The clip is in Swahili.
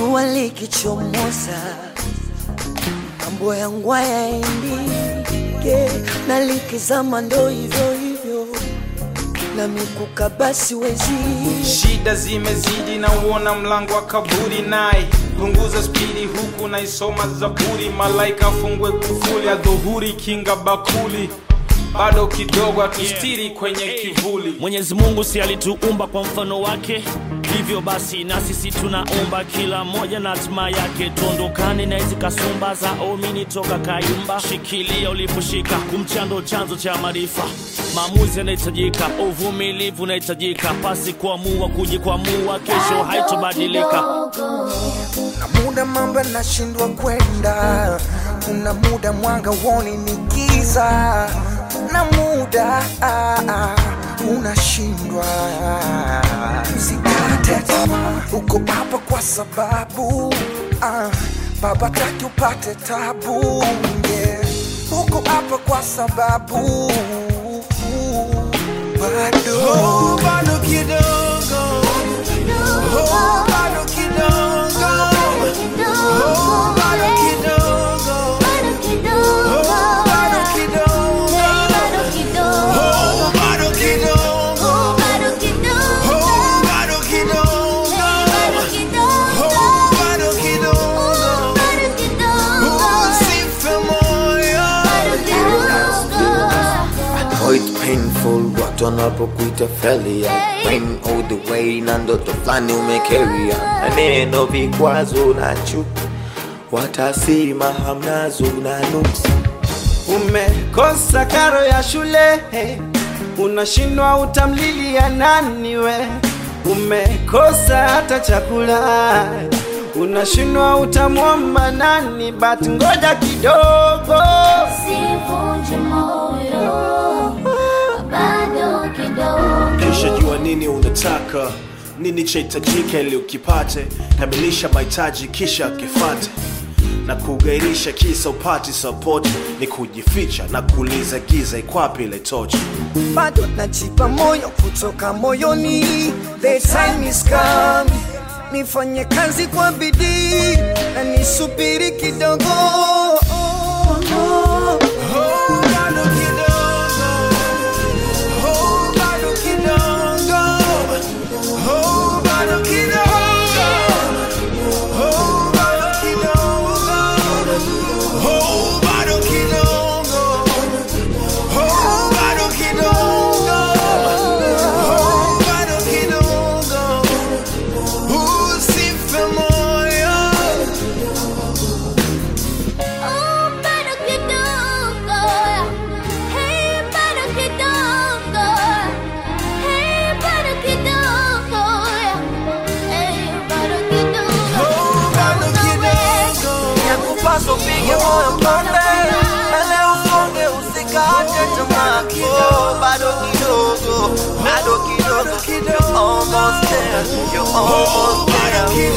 jua likichomoza, mambo yangu hayaendike, na likizama ndo hivyo hivyo, na mikuka basi wezi shida zimezidi na uona mlango wa kaburi naye punguza spidi huku naisoma zaburi malaika afungwe kufuli adhuhuri kinga bakuli bado kidogo atustiri kwenye kivuli mwenyezi mungu si alituumba kwa mfano wake hivyo basi na sisi tunaomba kila mmoja na hatima yake tuondokane na hizi kasumba za omini toka kayumba shikilia uliposhika kumchando chanzo cha maarifa maamuzi yanahitajika uvumilivu unahitajika pasi kuamua kujikwamua kesho haitobadilika na muda mambo yanashindwa kwenda, kuna muda mwanga woni ni giza, na muda ah, ah, unashindwa. Usikate tamaa, uko hapa kwa sababu ah, baba taki upate tabu yeah. Uko hapa kwa sababu bado bado kidogo Oh, bado kidogo Oh, bado kidogo Oh, bado kidogo Oh, bado kidogo Oh, bado kidogo Oh, bado kidogo Usife moyo Oh, it's painful watu wanapokuita failure Pain all the way na ndoto fulani umekeria na neno vikwazo na chuki watasema hamnazo na nuksi umekosa karo ya shule unashindwa utamlilia nani we umekosa hata chakula unashindwa utamwomba nani but ngoja kidogo Sivunje moyo, bado kidogo. kisha jua nini unataka nini chahitajika ili ukipate kamilisha mahitaji kisha kifate na kugairisha kisa upati support ni kujificha na kuuliza giza ikwapi ile tochi bado najipa moyo kutoka moyoni the time is come nifanye kazi kwa bidii na nisubiri kidogo Oh, bado kidogo. Oh, bado kidogo. Oh, bado kidogo. Oh, bado kidogo. Oh, bado kidogo. Oh, bado kidogo. Oh, bado kidogo. Usife moyo. Oh, bado kidogo. Hey, bado kidogo. Hey, bado kidogo. Hey, bado kidogo. Oh, bado kidogo. Yakupaswa upige moyo konde. Ele usonge usikate tamaa. Oh, bado kidogo. Bado kidogo. You're almost there. You're almost there.